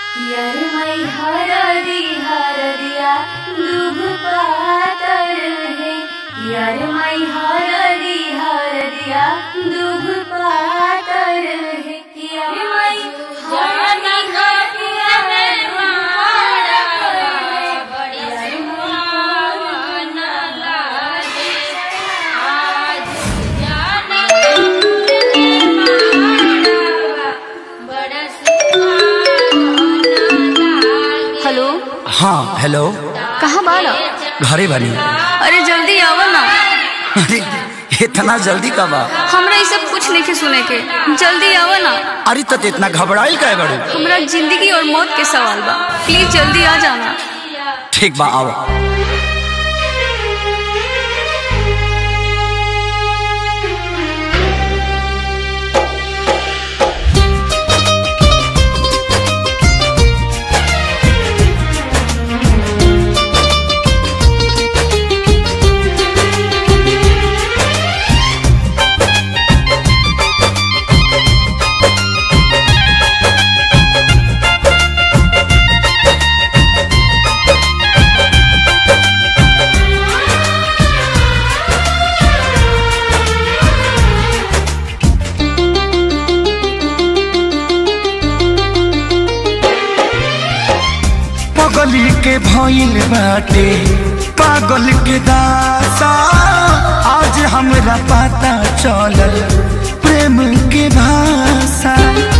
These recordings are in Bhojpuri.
यरमै हरदी हरदिया दुभ पातर है यरमै हरदी हरदिया दुभ पातर है यरमै हरदी हरदिया दुभ पातर है हेलो हाँ हेलो कहाँ बाड़ा घरे बनी अरे जल्दी आवा ना अरे इतना जल्दी कब आ हमरा ये सब कुछ नहीं के सुने के जल्दी आवा ना अरे तो इतना घबराइल का बड़ू हमरा जिंदगी और मौत के सवाल बा प्लीज जल्दी आ जाना ठीक बा आओ पगली के भइल बाटे पागल के दासा आज हमरा पता चलल प्रेम के भाषा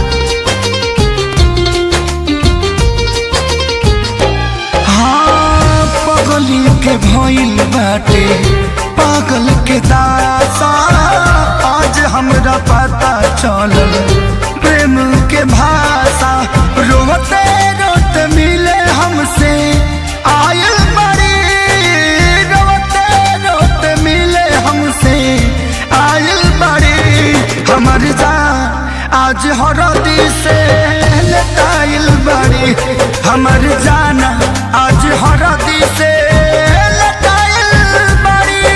हाँ पगली के भइल बाटे पागल के दासा आज हमरा पता चलल प्रेम के भाषा रोते रोते मिले हमसे आयल बड़ी रोते रोते मिले हमसे आयल बड़ी हमर जान आज हरदी से लटाइल बड़ी हमर जाना आज हरदी से लटाइल बड़ी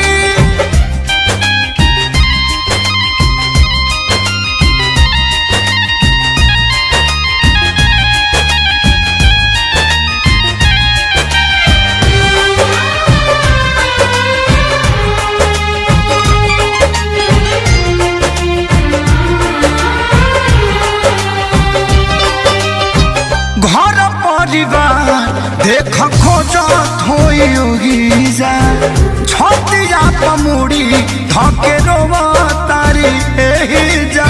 घर परिवार देख खोजत होई जा छतिया पमुड़ी धके रोवा तारी एही जा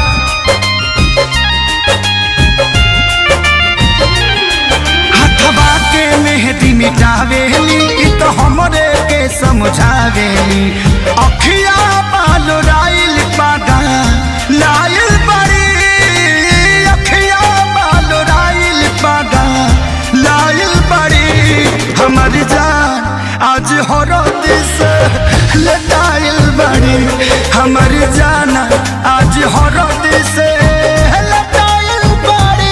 हथवा के मेहदी मिटावेली इ तो हमरे के समझावेली अखिया बाल राइल पादा लाइल बड़ी अखिया बाल राइल पादा लाइल बड़ी हमर जान आज हरद से लटाइल बड़ी हमर जाना आज हरद से लटाइल बड़ी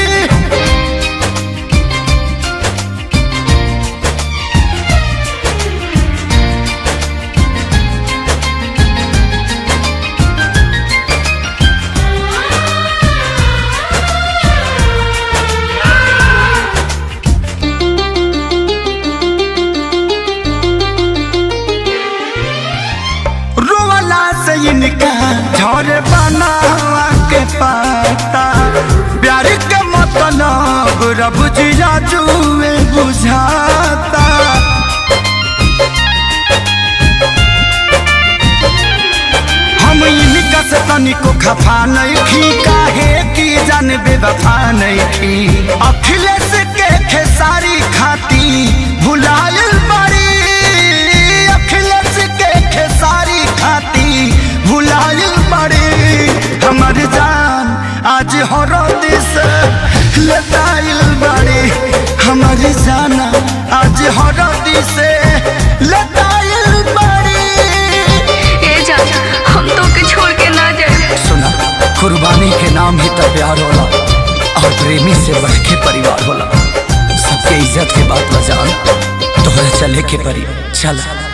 रोवाला से इनका झरे बनावा के पाता प्यार के मतलब रब जिया जुए बुझाता हम इनका से तनिको खफा नहीं थी काहे की जान बेवफा नहीं थी अखिलेश के खेसारी खाती भुलायल बड़ी अखिलेश के खेसारी खाती भुलायल बड़ी हमर जान आज हरद से लताइल बड़ी हमर जाना आज हरद से लताइल बड़ी ए जान हम तो के छोड़ के ना जाए सुना कुर्बानी के नाम ही तो प्यार होला और प्रेमी से बढ़ के परिवार होला सबके इज्जत के बात बजान तोहरा चले के परी चल